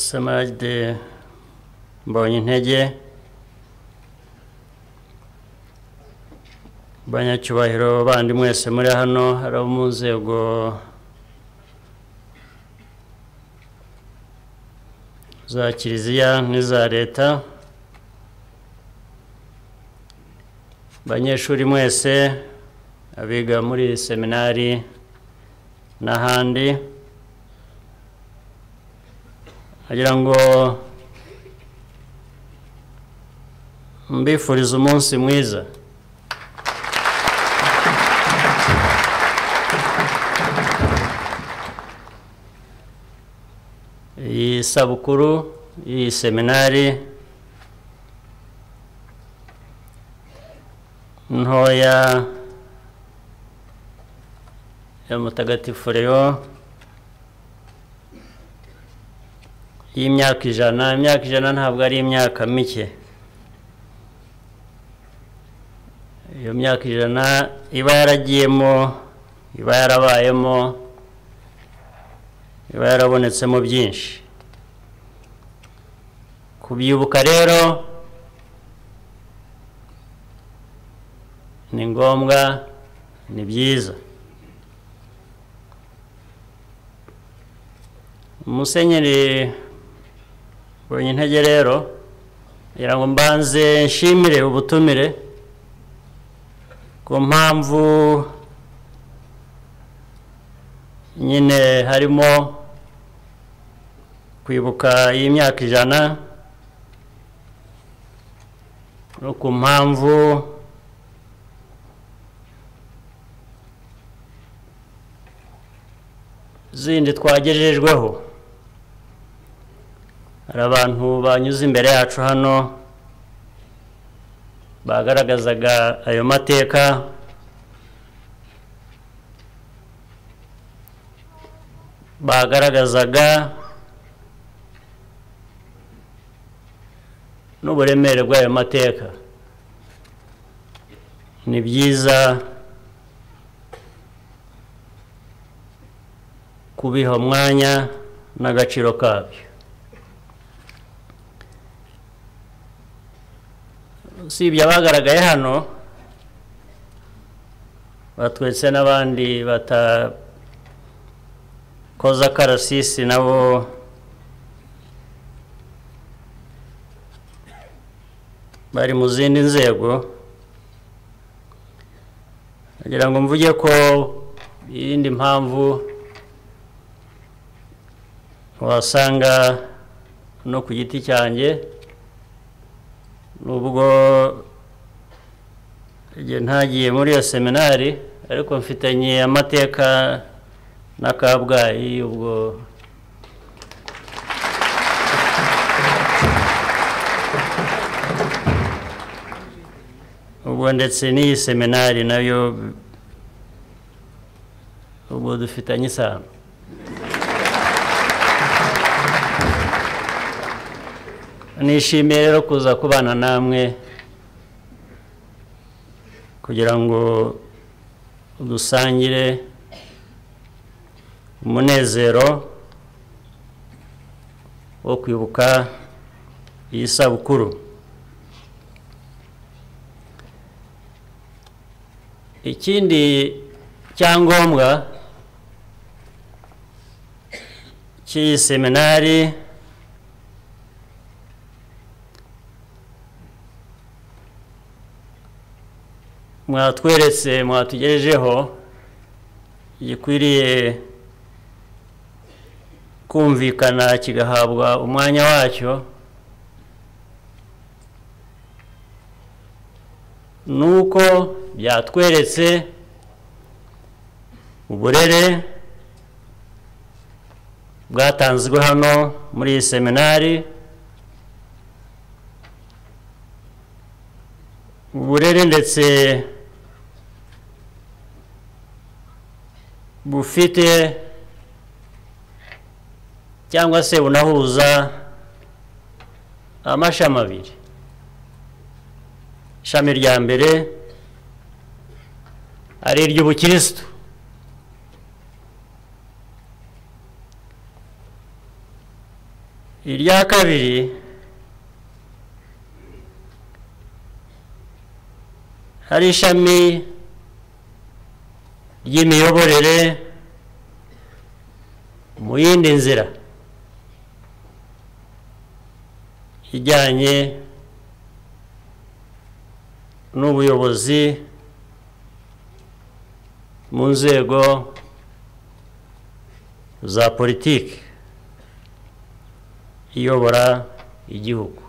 Samajide Mbonyintege banyacyubahiro bandi mwese muri hano hari abo mu nzego za kiliziya n'iza leta banyeshuri mwese abiga muri seminari n'ahandi agira ngo mbifuriza umunsi mwiza iyi sabukuru y'iyi seminari ntoya ya mutagatifu reo y'imyaka ijana imyaka ijana ntabwo ari imyaka mike iyo myaka ijana iba yaragiyemo iba yarabayemo iba yarabonetsemo byinshi kubyibuka rero ni ngombwa ni byiza umusenyeri mbonye intege rero kugira ngo mbanze nshimire ubutumire ku mpamvu nyine harimo kwibuka iyi myaka ijana no ku mpamvu zindi twagejejweho hari abantu banyuze imbere yacu hano bagaragazaga ayo mateka bagaragazaga n'uburemere bw'ayo mateka ni byiza kubiha umwanya n'agaciro kabyo usibye abagaragaye hano batwetse n'abandi batakoza akarasisi nabo bari mu zindi nzego kugira ngo mvuge ko iyindi mpamvu wasanga no ku giti cyanjye nubwo igihe ntagiye muri iyo seminari ariko mfitanye amateka na kabgayi ubwo ubwo ndetse n'iyi seminari nayo ubwo dufitanye isano nishimiye rero kuza kubana namwe kugira ngo dusangire umunezero wo kwibuka iyi sabukuru ikindi cyangombwa cy'iyi seminari mwatweretse mwatugejejeho gikwiriye kumvikana kigahabwa umwanya wacyo nuko byatweretse uburere bwatanzwe hano muri iyi seminari uburere ndetse bufite cyangwa se bunahuza amashami abiri ishami rya mbere ari iry'ubukirisitu irya kabiri hari ishami ry'imiyoborere mu yindi nzira ijyanye n'ubuyobozi mu nzego za politiki iyobora igihugu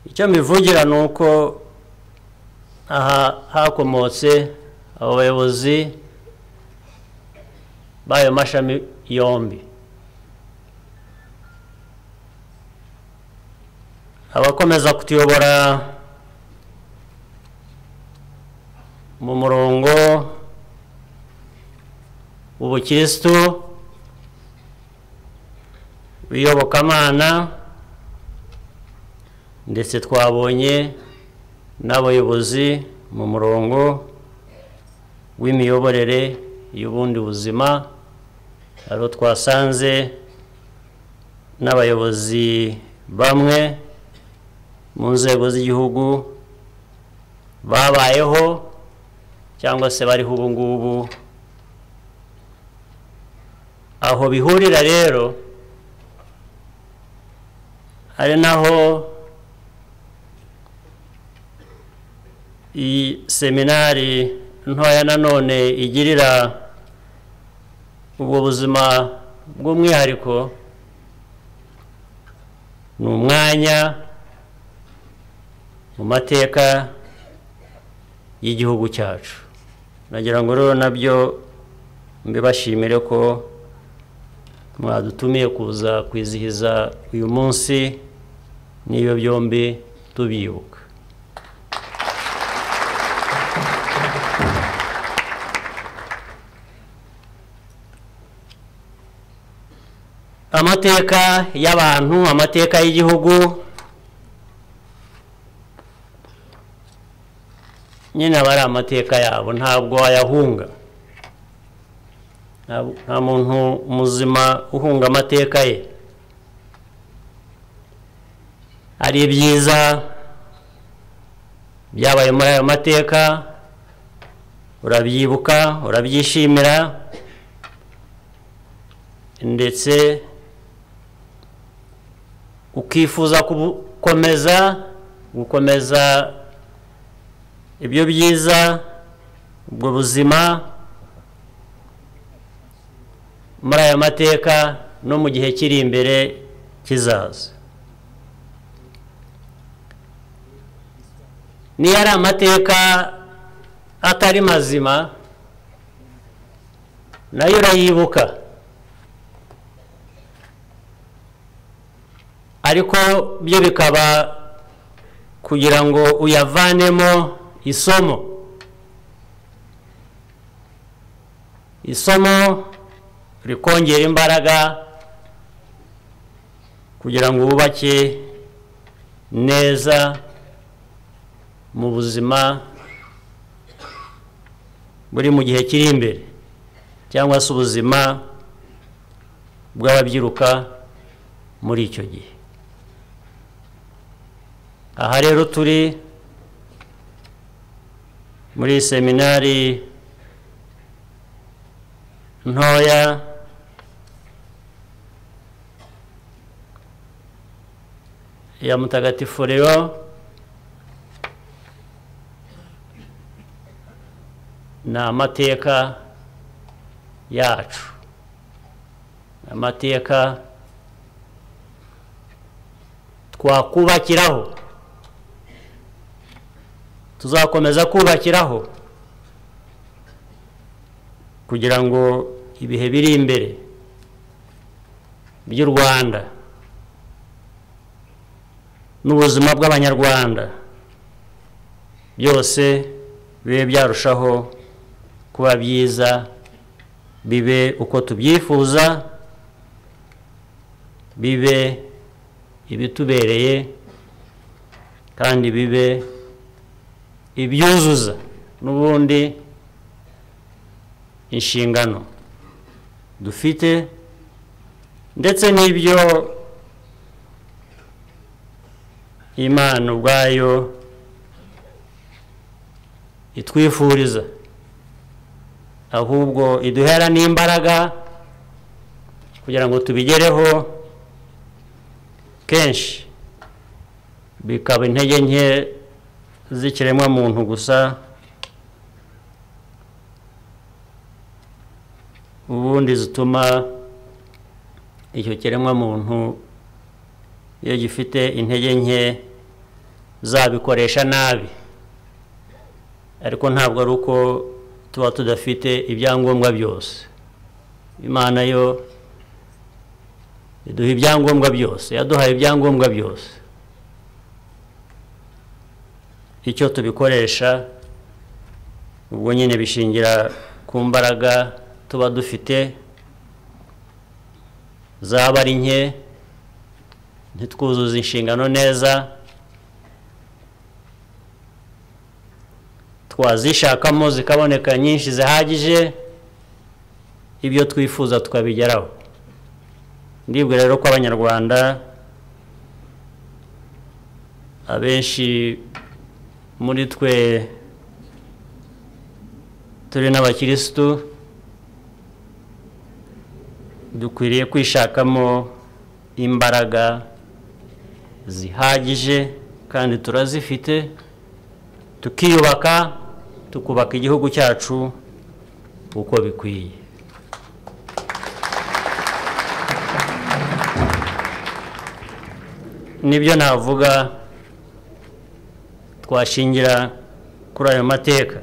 icyo mbivugira ni uko aha hakomotse abo bayobozi b'ayo mashami yombi abakomeza kutuyobora mu murongo w'ubukirisitu w'iyobokamana ndetse twabonye n'abayobozi mu murongo w'imiyoborere y'ubundi buzima aho twasanze n'abayobozi bamwe mu nzego z'igihugu babayeho cyangwa se bariho ubu ngubu aho bihurira rero ari naho iyi seminari ntoya nanone igirira ubwo buzima bw'umwihariko ni umwanya mu mateka y'igihugu cyacu nagira ngo rero nabyo mbibashimire ko mwadutumiye kuza kwizihiza uyu munsi n'iyo byombi tubibuka amateka y'abantu amateka y'igihugu nyine aba ari amateka yabo ntabwo wayahunga nta muntu muzima uhunga amateka ye hari ibyiza byabaye muri ayo mateka urabyibuka urabyishimira ndetse ukifuza gukomeza gukomeza ibyo byiza ubwo buzima muri aya mateka no mu gihe kiri imbere kizaza niyo ari amateka atari mazima nayo urayibuka ariko byo bikaba kugira ngo uyavanemo isomo isomo rikongera imbaraga kugira ngo wubake neza mu buzima buri mu gihe kiri imbere cyangwa se ubuzima bw'ababyiruka muri icyo gihe aha rero turi muri seminari ntoya ya mutagatifu rero ni amateka yacu amateka twakubakiraho tuzakomeza kubakiraho kugira ngo ibihe biri imbere by'u rwanda n'ubuzima bw'abanyarwanda byose bibe byarushaho kuba byiza bibe uko tubyifuza bibe ibitubereye kandi bibe ibyuzuza n'ubundi inshingano dufite ndetse n'ibyo imana ubwayo itwifuriza ahubwo iduhera n'imbaraga kugira ngo tubigereho kenshi bikaba intege nke z'ikiremwamuntu gusa ubundi zituma icyo kiremwamuntu iyo gifite intege nke zabikoresha nabi ariko ntabwo ari uko tuba tudafite ibyangombwa byose imana yo iduha ibyangombwa byose yaduhaye ibyangombwa byose icyo tubikoresha ubwo nyine bishingira ku mbaraga tuba dufite zaba ari nke ntitwuzuze inshingano neza twazishakamo zikaboneka nyinshi zihagije ibyo twifuza tukabigeraho ndibwira rero ko abanyarwanda abenshi muri twe turi n'abakirisitu dukwiriye kwishakamo imbaraga zihagije kandi turazifite tukiyubaka tukubaka igihugu cyacu uko bikwiye nibyo navuga twashingira kuri ayo mateka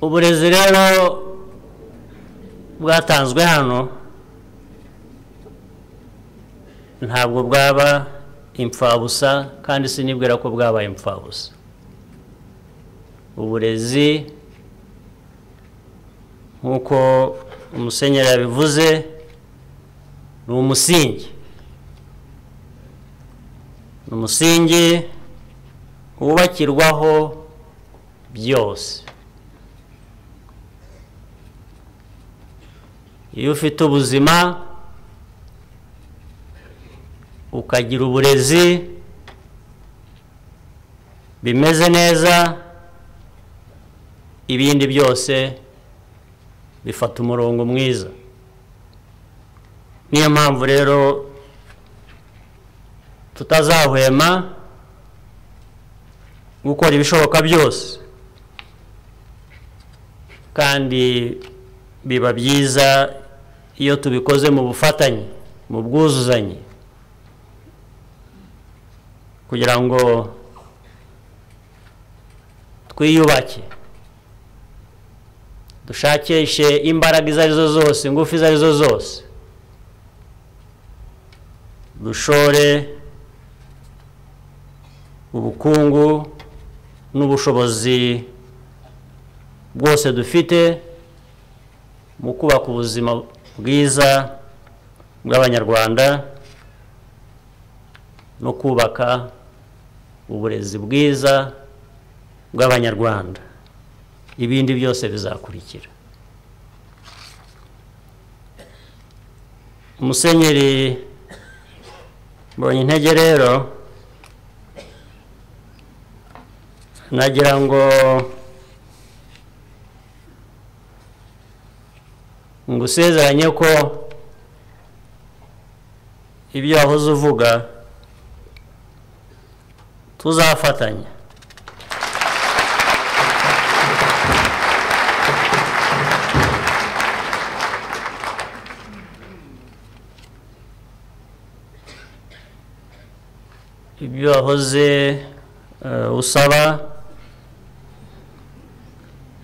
uburezi rero bwatanzwe hano ntabwo bwaba imfabusa kandi sinibwira ko bwabaye imfabusa uburezi nk'uko umusenyeri yabivuze ni umusingi ni umusingi wubakirwaho byose iyo ufite ubuzima ukagira uburezi bimeze neza ibindi byose bifata umurongo mwiza niyo mpamvu rero tutazahwema gukora ibishoboka byose kandi biba byiza iyo tubikoze mu bufatanye mu bwuzuzanye kugira ngo twiyubake dushakishe imbaraga izo arizo zose ingufu izo arizo zose dushore ubukungu n'ubushobozi bwose dufite mu kubaka ubuzima bwiza bw'abanyarwanda no kubaka uburezi bwiza bw'abanyarwanda ibindi byose bizakurikira umusenyeri mbonye intege rero nagira ngo ngusezeranye ko ibyo wahoze uvuga tuzafatanya ibyo wahoze eh, usaba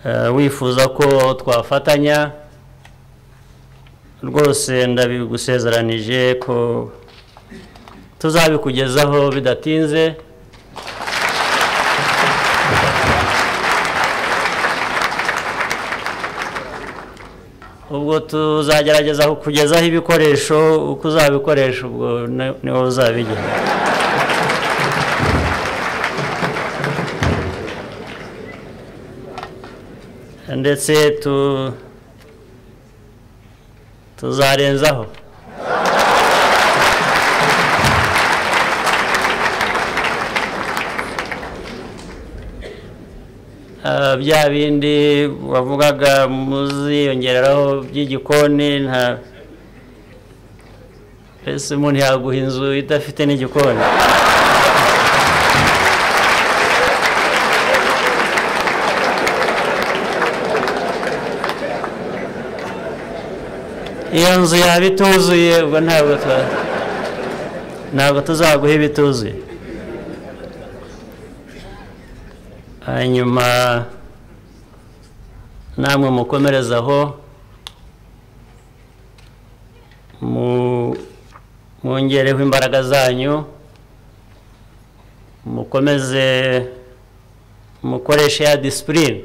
eh, wifuza ko twafatanya rwose ndabigusezeranije ko tuzabikugezaho bidatinze ubwo tuzagerageza kukugezaho ibikoresho uko uzabikoresha ubwo ni- niho uzabigera ndetse tu tuzarenzaho Ah, bya bindi wavugaga muziyongeraho by'igikoni nta mbese umuntu yaguha inzu idafite n'igikoni iyo nzu yaba ituzuye ubwo ntabwo tu- ntabwo tuzaguha ibituzuye hanyuma namwe mukomerezaho mu- mwongereho imbaraga zanyu mukomeze mukoreshe ya disipurine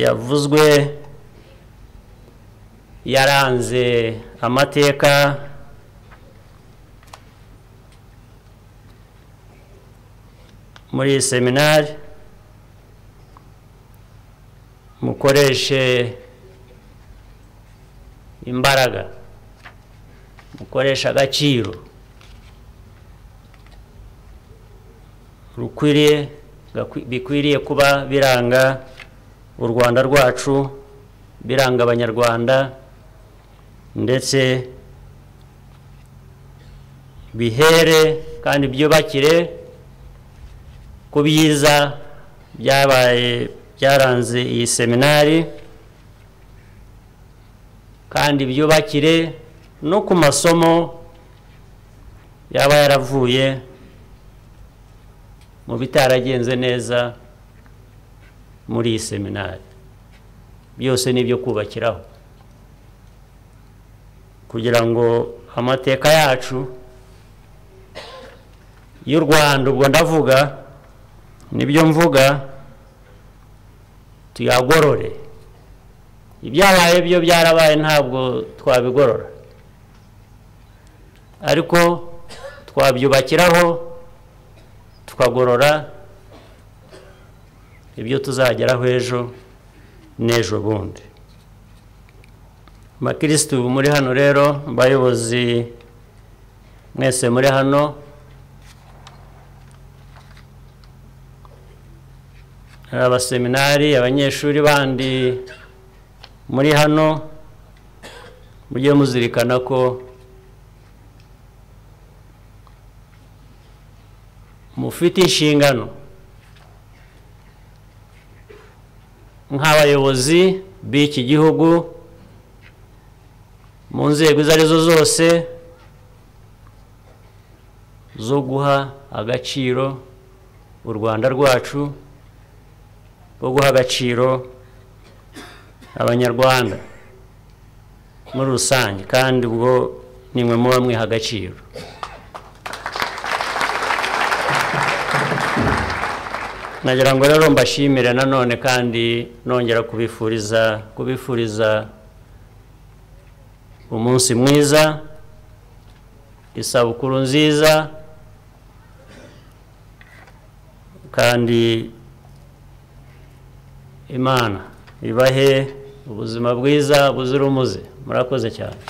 yavuzwe yaranze amateka muri iyi seminari mukoreshe imbaraga mukoreshe agaciro rukwiriye gakwi- bikwiriye kuba biranga u rwanda rwacu biranga abanyarwanda ndetse bihere kandi byubakire ku byiza byabaye byaranze iyi seminari kandi byubakire no ku masomo yaba yaravuye mu bitaragenze neza muri iyi seminari byose ni ibyo kubakiraho kugira ngo amateka yacu y'u rwanda ubwo ndavuga nibyo mvuga tuyagorore ibyabaye byo byarabaye ntabwo twabigorora ariko twabyubakiraho tukagorora ibyo tuzageraho ejo n'ejo bundi bakirisitu muri hano rero abayobozi mwese muri hano hari abaseminari abanyeshuri bandi muri hano mujye muzirikana ko mufite inshingano nk'abayobozi b'iki gihugu mu nzego izo arizo zose zo guha agaciro u rwanda rwacu rwo guha agaciro abanyarwanda muri rusange kandi ubwo nimwe muba mwiha agaciro nagira ngo rero mbashimire nanone kandi nongera kubifuriza kubifuriza umunsi mwiza isabukuru nziza kandi imana ibahe ubuzima bwiza buzira umuze murakoze cyane